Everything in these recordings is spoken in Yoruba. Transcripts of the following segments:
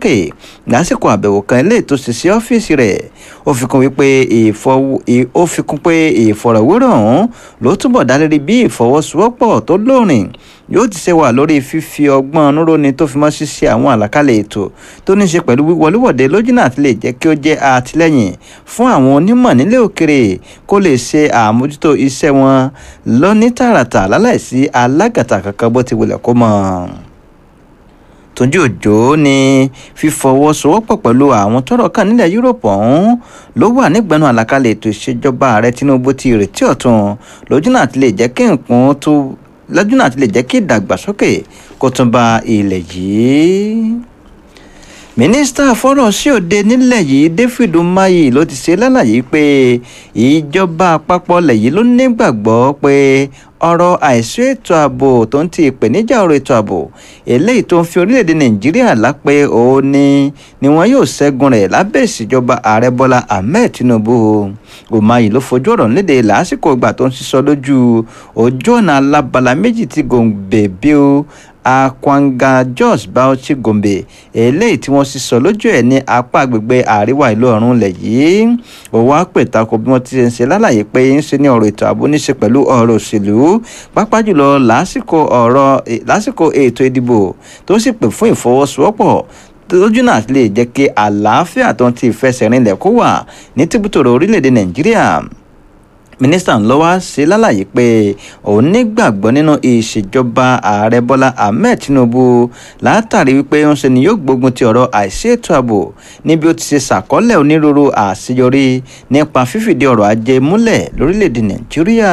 sókè lásìkò àbẹ̀wò kan eléyìí tó ṣe sí ọ́fíìsì rẹ̀ ó fi kún wípé ó fi kún pé ìfọ̀rọ̀wérọ̀ ọ̀hún ló túbọ̀ dá lérí bí ìfọwọ́sowọ́pọ̀ tó lóòrìn yóò ti ṣe wà lórí fífi ọgbọ́n núróni tó fi mọ́ ṣíṣe àwọn àlàkalẹ̀ ètò tó ní í ṣe pẹ̀lú wíwọléwọ̀de lójúnà àti lè jẹ́ kí ó jẹ́ àtìlẹ́yìn fún àwọn onímọ̀ nílé òkèrè kó lè ṣe àmójútó iṣẹ́ wọn lọ́ní tààràtà láláìsí alágàtà kankan bó ti wulẹ̀ kó mọ̀ tójú òjò ní fífọwọ́sowọ́pọ̀ pẹ̀lú àwọn tọ́rọ̀ kàn nílẹ̀ yúròpù ọ̀hún ló wà nígbẹ̀nu àlàkalẹ̀ ètò ìṣèjọba ààrẹ tinubu ti ìrètí ọ̀tun lójúnà àti lè jẹ́ kí nǹkan tó lójúnà àti lè jẹ́ kí ìdàgbàsókè kó tún bá ilẹ̀ yìí mínísítà fọ́rọ̀ sí òde nílẹ̀ yìí david umahi ló ti ṣe lálàyé pé ìjọba àpapọ̀ lẹ̀ yìí ló nígbàgbọ́ pé ọ̀rọ̀ àìsí ètò ààbò tó ń ti ìpèníjà ọ̀rọ̀ ètò ààbò eléyìí tó ń fi orílẹ̀-èdè nàìjíríà lápẹ́ òun ni ni wọn yóò ṣẹ́gun rẹ̀ lábẹ́ ìṣèjọba ààrẹ bọ́lá ahmed tinubu umahi ló fojú ọ̀rọ̀ léde lásìkò ìgbà tó ń sísọ lójú ojú ọ̀nà alábala méjì tí gòǹgbè bíi akwanga jos bauchi gombe eléyìí tí wọ́n sì sọ lójú ẹ̀ ní apá agbègbè àríwá ìlú ọ̀run ilẹ̀ yìí òwò àpètàkọ bí wọ́n ti ń ṣe lálàyé pé ń ṣe ní ọ̀rọ̀ ètò ààbò ní ṣe pẹ̀lú ọ̀rọ̀ òṣèlú pápá jùlọ lásìkò ọ̀rọ̀ lásìkò ètò ìdìbò tó sì pè fún ìfọwọ́sowọ́pọ̀ lójú náà lè jẹ́ kí àlàáfíà tó ń ti ìfẹsẹ̀rinlẹ̀ kó wà ní tìbútòrò orílẹ̀-èdè nàìjíríà mínísítà ńlọ wá ṣe lálàyé pé òun nígbàgbọ́ nínú ìṣèjọba ààrẹ bọ́lá ahmed tinubu látàrí wípé ń ṣe ni yóò gbógun ti ọ̀rọ̀ àìsí ètò ààbò níbi ó ti ṣe ṣàkọọ́lẹ̀ onírúurú àṣeyọrí nípa fífìdí ọrọ̀ ajé múlẹ̀ lórílẹ̀‐èdè nàìjíríà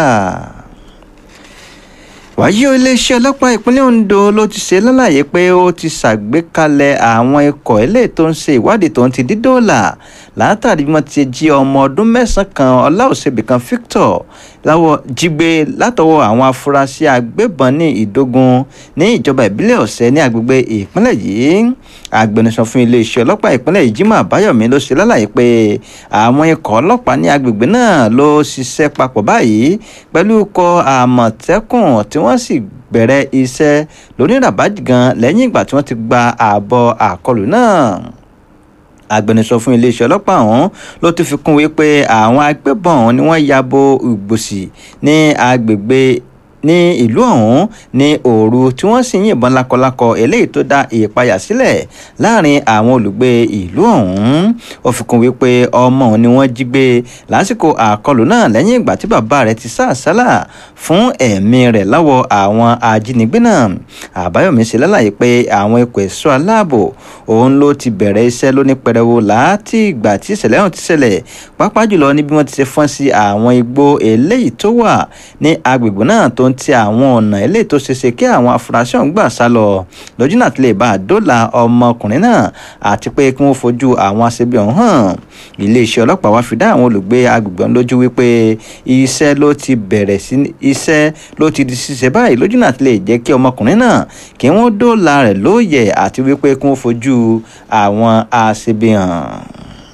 wáyé iléeṣẹ́ ọlọ́pàá ìpínlẹ̀ ondo ló ti ṣe lálàyé pé ó ti ṣàgbékalẹ̀ àwọn ikọ̀ eléyìí tó ń ṣe ìwádìí tó ń ti dídóòlà látàrí bí wọ́n ti jí ọmọ ọdún mẹ́sàn-án kan ọláòṣèbí kan victor láwọ jígbé látọwọ́ àwọn afurasí agbébọn ní ìdógún ní ìjọba ìbílẹ̀ ọ̀sẹ̀ ní agbègbè ìpínlẹ̀ yìí agbẹnusọ fún iléeṣẹ́ ọlọ́pàá ìpínlẹ̀ yìí jimoh àbáyọ̀mí ló ṣe lálàyé pé àwọn ikọ̀ ọlọ́pàá ní agbègbè náà ló ṣiṣẹ́ papọ̀ báyìí pẹ̀lú ikọ̀ àmọ̀tẹ́kùn tí wọ́n sì bẹ̀rẹ̀ iṣẹ́ lóníràbájì gan lẹ́yìn ìgbà tí wọ́n ti gba ààbọ̀ àkọlù náà agbẹnusọ fún iléeṣẹ́ ọlọ́pàá ọ̀hún ló ti fi kún wípé àwọn agbébọn ọ̀hún ni wọ́n ya bo ìgbòsì ní agbègbè ní ìlú ọ̀hún ní òru tí wọ́n sì yìnbọn lákọlákọ eléyìí tó dá ìpayà sílẹ̀ láàrin àwọn olùgbé ìlú ọ̀hún ó fi kún wípé ọmọ òun ni wọ́n jí gbé lásìkò àkọlù náà lẹ́yìn ìgbà tí bàbá rẹ̀ ti sá àsálà fún ẹ̀mí rẹ̀ lọ́wọ́ àwọn ajínigbé náà àbáyọ̀mí ṣe lálàyé pé àwọn ikọ̀ ẹ̀ṣọ́ aláàbò òun ló ti bẹ̀rẹ̀ iṣẹ́ lóní pẹrẹwu láti ìgbà tí ìṣẹ̀lẹ̀ ọ̀hún ti ṣẹlẹ̀ pápá jùlọ níbi wọ́n ti ṣe fọ́n sí àwọn igbó eléyìí tó wà ní agbègbè náà tó ń ti àwọn ọ̀nà eléyìí tó ṣeéṣe kí àwọn afurasí ọ̀hún gbà sá lọ lójú náà ti lè bá a dóòlà ọmọkùnrin náà àti pé kí wọ́n fojú àwọn aṣebi ọ̀hún hàn iléeṣẹ́ ọlọ́pàá wá fi dá àwọn olùgbé agbègbè ọ̀hún lójú wípé iṣẹ́ ló ti bẹ̀rẹ̀ sí iṣẹ́ ló ti di ṣíṣe báyìí lójú náà ti lè jẹ́ kí ọmọkùnrin náà kí wọ́n dóòlà rẹ̀ lóòyẹ̀ àti wípé kí wọ́n fojú àwọn aṣebi hàn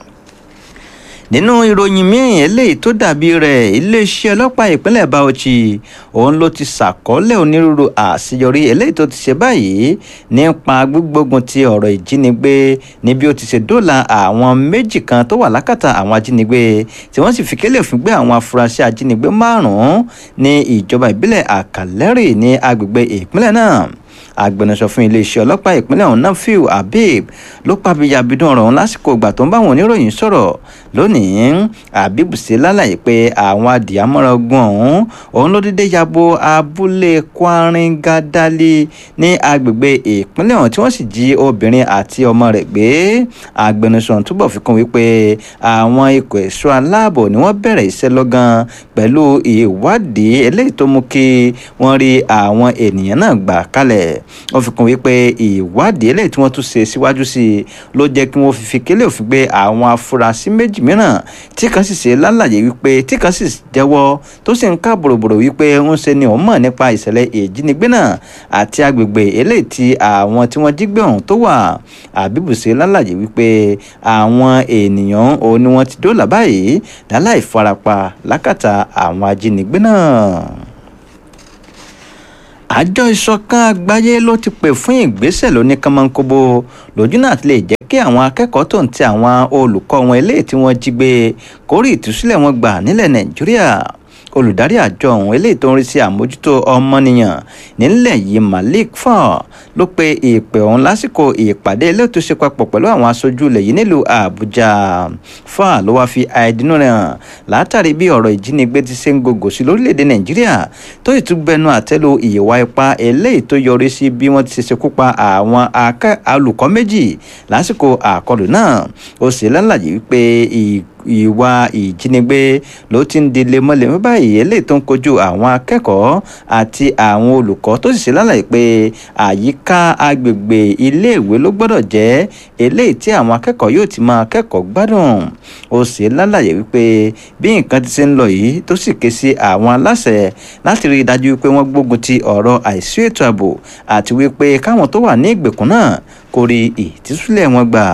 nínú ìròyìn míì eléyìí tó dàbí rẹ̀ iléeṣẹ́ ọlọ́pàá ìpínlẹ̀ Bauchi òun ló ti ṣàkọọ́lẹ̀ onírúurú àṣeyọrí eléyìí tó ti ṣe báyìí nípa gbígbógun ti ọ̀rọ̀ ìjínigbé níbi ó ti ṣe dóòlà àwọn méjì kan tó wà lákàtà àwọn ajínigbé tí wọ́n sì fi kélé òfin gbé àwọn afurasí ajínigbé márùn-ún ní ìjọba ìbílẹ̀ Àkàlẹ́rì ní agbègbè ìpínlẹ̀ náà agbẹnusọ fún iléeṣẹ́ ọlọ́pàá ìpínlẹ̀ ọ̀hún nafiu habib ló pàbíyà bídùn ọ̀rọ̀ ọ̀hún lásìkò ìgbà tó ń bá àwọn oníròyìn sọ̀rọ̀ lónìí habib ṣe lálàyé pé àwọn adìyàmọ́ra ogun ọ̀hún òun ló dédé yabo abúlé kwaringadali ní agbègbè ìpínlẹ̀ ọ̀hún tí wọ́n sì jí obìnrin àti ọmọ rẹ̀ gbé agbẹnusọ ọ̀hún túbọ̀ fi kún wípé àwọn ikọ̀ ẹ̀ṣọ́ aláàbò ni wọ́n bẹ̀rẹ̀ iṣẹ́ lọ́gán pẹ̀lú ìwádìí eléyìí tó mú kí wọ́n rí àwọn ènìyàn náà gbà kalẹ̀ wọ́n fi kún wípé ìwádìí eléyìí tí wọ́n tún ṣe síwájú sí i ló jẹ́ kí wọ́n fi kélé òfin gbé àwọn afurasí méjì mìíràn tí kan sì ṣe lálàyé wípé tí kan sì jẹ́wọ́ tó sì ń ká bòròbòrò wípé ń ṣe ni òun mọ̀ nípa ìṣẹ̀lẹ̀ ìjínigbé náà àti agbègbè eléyìí tí àwọn tí wọ́n jí gbé ọ̀hún tó wà àbíbù ṣe lálàyé wípé àwọn ènìyàn òun ni wọ́n ti dóòlà báyìí láláì farapa lákàtà àwọn ajínigbé náà àjọ ìṣọ̀kan àgbáyé ló ti pè fún ìgbésẹ̀ lóní kánmọ́nkóbó lójú náà ti lè jẹ́ kí àwọn akẹ́kọ̀ọ́ tó ń ti àwọn olùkọ́ wọn eléyìí tí wọ́n jí gbé kórè ìtúsílẹ̀ wọn gbà nílẹ̀ nàìjíríà olùdarí àjọ ọ̀hún eléyìí tó ń rí sí àmójútó ọmọnìyàn nílẹ̀ yìí malik fọ́n ló pe ìpè ọ̀hún lásìkò ìpàdé eléyìí tó ṣe papọ̀ pẹ̀lú àwọn aṣojú ilẹ̀ yìí nílùú àbújá fọ́n ló wáá fi àìdínú rẹ̀ hàn látàrí bí ọ̀rọ̀ ìjínigbé ti ṣe ń gògò sí lórílẹ̀‐èdè nàìjíríà tó ìtúgbẹ́nu àtẹ́lu ìwà ipá eléyìí tó yọrí sí bí wọ́n ti ṣe ṣekú pa àwọn olùkọ́ méjì lásìkò àkọlù náà ó sì lálàyé wípé ìwà ìjínigbé ló ti ń di lemọ́lemọ́ báyìí eléyìí tó ń kojú àwọn akẹ́kọ̀ọ́ àti àwọn olùkọ́ tó sì ṣe lálàyé pé àyíká agbègbè iléèwé ló gbọ́dọ̀ jẹ́ eléyìí tí àwọn akẹ́kọ̀ọ́ yóò ti máa kẹ́kọ̀ọ́ gbádùn ó sì lálàyé wípé bí nǹkan ti ṣe ń lọ yìí tó sì ké sí àwọn aláṣẹ láti rí i dájú wípé wọ́n gbógun ti ọ̀rọ̀ àìsí ètò ààbò àti wípé káwọn tó wà ní ìgbèkùn náà kó rí ìtúsílẹ̀ wọn gbà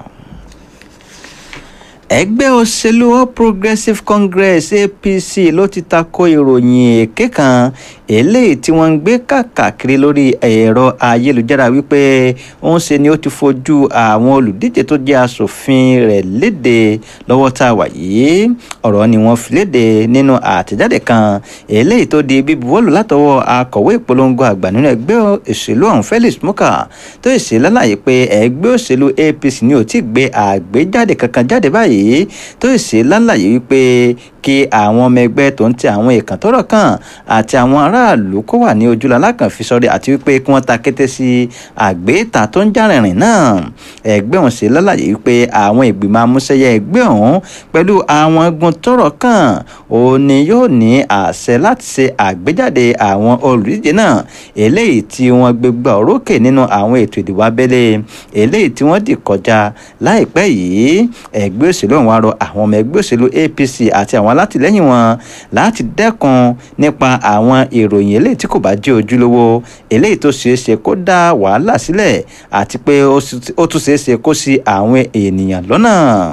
ẹgbẹ́ òṣèlú all progressives congress apc ló ti tako ìròyìn èké kan eléyìí tí wọ́n ń gbé káàkiri lórí ẹ̀rọ ayélujára wípé ó ń ṣe ni ó ti fojú àwọn olùdíje tó jẹ́ asòfin rẹ̀ léde lọ́wọ́ tá a wà yìí ọ̀rọ̀ ni wọ́n fi léde nínú àtẹ̀jáde kan eléyìí tó di bíbuwọ́lù látọwọ́ akọ̀wé ìpolongo àgbà nínú ẹgbẹ́ òṣèlú ọ̀hún felix muka tó ṣe lálàyé pé ẹgbẹ́ òṣèlú apc ni ò tí ì gbé àgbéjáde kankan jáde báyìí yìí tó ṣe lálàyé wípé kí àwọn ọmọ ẹgbẹ́ tó ń ti àwọn èèkàn tọ́rọ̀ kàn àti àwọn aráàlú kó wà ní ojúlá alákàn fi sọrí àti wípé kí wọ́n ta kété sí àgbéta tó ń járìnrìn náà ẹgbẹ́ ọ̀hún ṣe lálàyé wípé àwọn ìgbìmọ̀ amúṣẹ́yẹ ẹgbẹ́ ọ̀hún pẹ̀lú àwọn ẹgbọn tọ́rọ̀ kàn òun ni yóò ní àṣẹ láti ṣe àgbéjáde àwọn olùdíje náà eléyìí tí wọ́n gbégbá orókè nínú àwọn ètò ìdìbò abẹ́lé eléyìí tí wọ́n dì kọjá láìpẹ́ yìí ẹgbẹ́ òṣèlú ọ̀hún wá rọ àwọn ọmọ ẹgbẹ́ òṣèlú apc àti àwọn alátìlẹ́yìn wọn láti dẹ́kun nípa àwọn ìròyìn eléyìí tí kò bá jẹ́ ojúlówó eléyìí tó ṣeé ṣe kó dá wàhálà sílẹ̀ àti pé ó tún ṣeé ṣe kó sí àwọn ènìyàn lọ́nà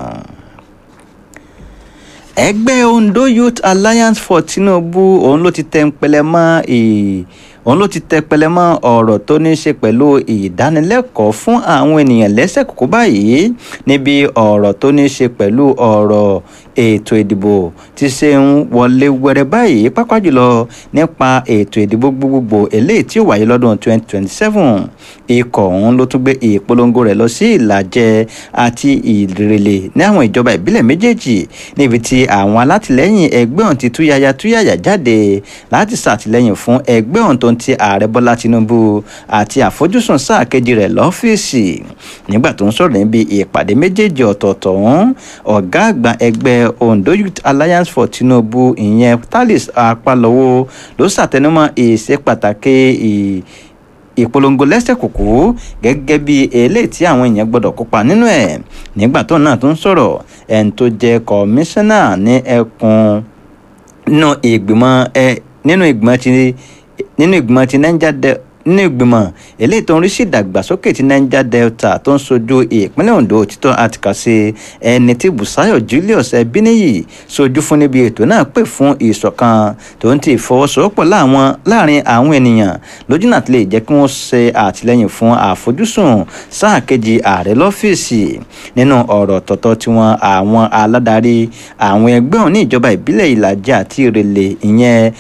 ẹgbẹ́ ondo youth alliance for tinubu òun ló ti tẹ́ ń pẹlẹ mọ́ òun ló ti tẹ pẹlẹ mọ́ ọ̀rọ̀ tó ní í ṣe pẹ̀lú ìdánilẹ́kọ̀ọ́ fún àwọn ènìyàn lẹ́sẹ̀ kókó báyìí níbi ọ̀rọ̀ tó ní í ṣe pẹ̀lú ọ̀rọ̀ ètò ìdìbò ti ṣe ń wọlé wẹrẹ báyìí pápá jùlọ nípa ètò ìdìbò gbogbogbò eléyìí tí ó wáyé lọ́dún 2027 ikọ̀ ọ̀hún ló tún gbé ìpolongo rẹ̀ lọ sí ìlàjẹ àti ìrèlè ní àwọn ìjọba ìbílẹ̀ méjèèjì níbi tí àwọn alátìlẹ́yìn ẹgbẹ́ ọ̀hún ti túyàyà túyàyà jáde láti ṣàtìlẹ́yìn fún ẹgbẹ́ ọ̀hún tó ń ti ààrẹ bọ́lá tinubu àti àfojúsùn sáà kejì rẹ̀ lọ́fíìsì nígbà tó ń sọ̀rọ̀ níbi ìpàdé méjèèjì ọ̀tọ̀ọ̀tọ̀ ọ̀hún ọ̀gá àgbà ẹgbẹ́ ondo youth alliance for tinubu ìyẹn talis apalowo ló ṣàtẹnumọ́ ìṣe pàtàkì ìpolongo lẹ́sẹ̀ kùkú gẹ́gẹ́ bí eléyìí tí àwọn èèyàn gbọ́dọ̀ kópa nínú ẹ̀ nígbà tó náà tó ń sọ̀rọ̀ ẹni tó jẹ́ kọmíṣánná ní ẹkùn nínú ìgbìmọ̀ ẹ nínú ìgbìmọ̀ ti nínú ìgbìmọ̀ ti niger delta nínú ìgbìmọ̀ eléyìí tó ń rí sí ìdàgbàsókè ti niger delta tó ń sojú ìpínlẹ̀ ondo òtítọ́ àtìkàsí ẹni tí busayo julius ẹbíníyì sojú fún níbi ètò náà pè fún ìṣọ̀kan tó ń ti ìfọwọ́sowọ́pọ̀ láàrin àwọn ènìyàn lójú náà ti lè jẹ́ kí wọ́n ṣe àtìlẹ́yìn fún àfojúsùn sáà kejì ààrẹ lọ́fíìsì nínú ọ̀rọ̀ tọ̀tọ̀ tiwọn àwọn aládarí àwọn ẹgbẹ́ òní ìjọba ìbílẹ̀ ìlàjẹ àti ìrẹ̀lẹ̀ ìyẹn